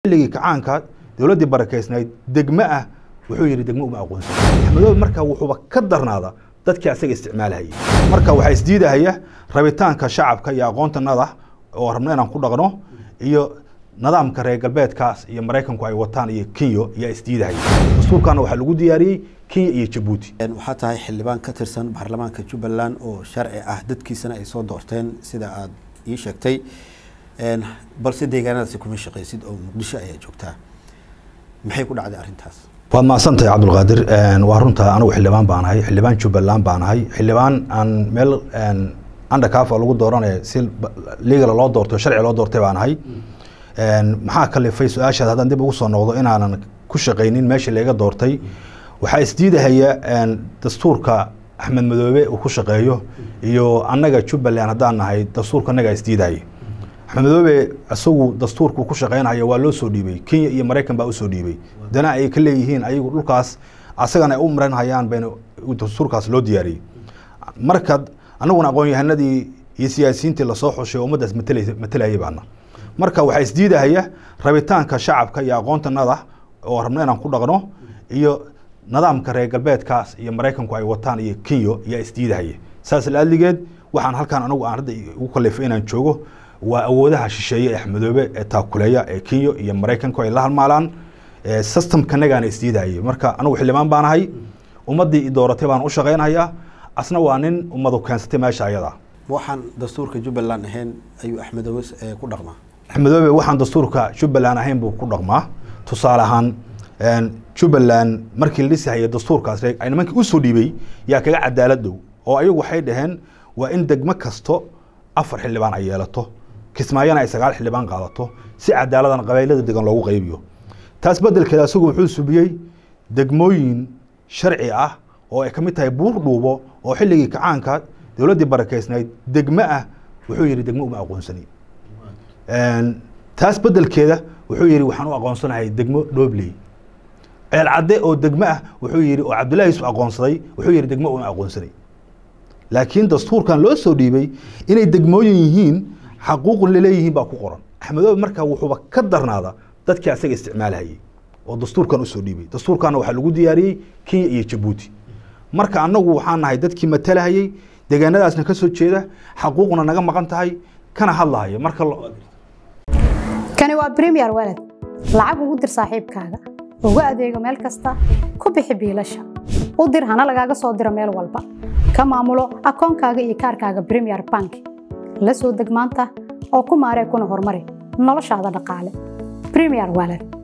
xilligii kacaanka dowladdii barakeysnayd degmo ah wuxuu yidhi degmo uma aqoonsan axmedoobe marka wuxuuba ka darnaada dadkii asaga isticmaalahayay marka waxaa isdiidahaya rabitaanka shacabka iyo aqoontanada oo rabno inaan ku dhaqno iyo nidaamka reer galbeedkaas iyo maraykanku ay wataan iyo kenya ayaa isdiidahaya dastuurkana waxaa lagu diyaariyey kenya iyo jabuuti waxaa tahay xildhibaan ka tirsan baarlamaanka jubbaland oo sharci ah dadkiisana ay soo doorteen sida aada ii sheegtay balse deegaanadaasi kuma shaqaysid oo muqdisho ayaa joogtaa maxay ku dhacday arrintaas waad mahadsantahay cabdulqaadir waa runta anigu xildhibaan baan ahay xildhibaan jubbaland baan ahay xildhibaan aan meel andhakaaf lagu dooranaya si legal loo doortay sharci loo doortay baan ahay maxaa kalifay su-aashaad haddaan dib ugu soo noqdo inaanan ku shaqaynin meeshii laga doortay waxaa isdiidahaya dastuurka axmed madoobe uu ku shaqeeyo iyo annaga jubbaland haddaan nahay dastuurka annagaa isdiidahaya axmed madoobe isagu dastuurku ku shaqeynaya waa loo soo dhiibay kenya iyo maraykan baa usoo dhiibay dana ay ka leeyihiin ayagu dhulkaas asagana ay u maran hayaan bayna dastuurkaas loo diyaariyey marka anaguna aqoon-yahanadii iyo siyaasiyiintii lasoo xushay ummaddaas matelay matalayay baana marka waxaa isdiidahaya rabitaanka shacabka iyo aqoontanada oo rabno inaan ku dhaqno iyo nidaamka reer galbeedkaas iyo maraykanku ay wataan iyo kenya ayaa isdiidahaya saas laadligeed waxaan halkaan anagu aan hadda ugu kalifay inaan joogo waa awoodaha shisheeye ee axmedoobe ee taakuleeya ee kenya iyo maraykanku ay la halmaalaan systemkanagaana isdiidahayay marka anigu xildhibaan baan ahay ummaddii dooratay baan u shaqaynayaa asna waa nin ummadu keensatay meesha ayada waxaan dastuurka jubbaland ahayn ayuu axmedoobe ku dhaqmaa axmedoobe waxaan dastuurka jubbaland ahayn buu ku dhaqmaa tusaale ahaan jubbaland markii la dhisahaya dastuurkaas nimankii usoo dhiibay yaa kaga cadaalad dhow oo ayagu waxay dhaheen waa in degmo kasto afar xildhibaan ay yeelato kismaayona ay sagaal xildhibaan qaadato si cadaaladan qabaylada degan loogu qaybiyo taas bedelkeeda isagu wuxuu subiyey degmooyin sharci ah oo ay ka mid tahay buur dhuubo oo xilligii kacaanka dowladdii barakeysnayd degmo ah wuxuu yidhi degmo uma aqoonsani taas bedelkeeda wuxuu yidhi waxaan u aqoonsanahay degmo dhobley ceelcadde oo degmo ah wuxuu yidhi oo cabdullahi yusuf aqoonsaday wuxuu yidhi degmo uma aqoonsanay laakiin dastuurkan loo soo dhiibay inay degmooyin yihiin xaquuqun laleeyihiin baa ku qoran axmedoobe marka wuxuuba ka darnaada dadkii asaga isticmaalahayay oo dastuurkan usoo dhiibay dastuurkana waxaa lagu diyaariyey kenya iyo jabuuti marka annagu waxaan nahay dadkii matalahayay deegaanadaasna ka soo jeeda xaquuqna naga maqan tahay kana hadlahaya marka kani waa bremiyer walad lacag ugu dir saaxiibkaaga ugu adeego meel kasta ku bixi biilasha u dir hana lagaaga soo diro meel walba ka maamulo akoonkaaga iyo kaarkaaga bremiyer bank la soo deg maanta oo ku maaree kuna horumari noloshaada dhaqaale bremiyer walad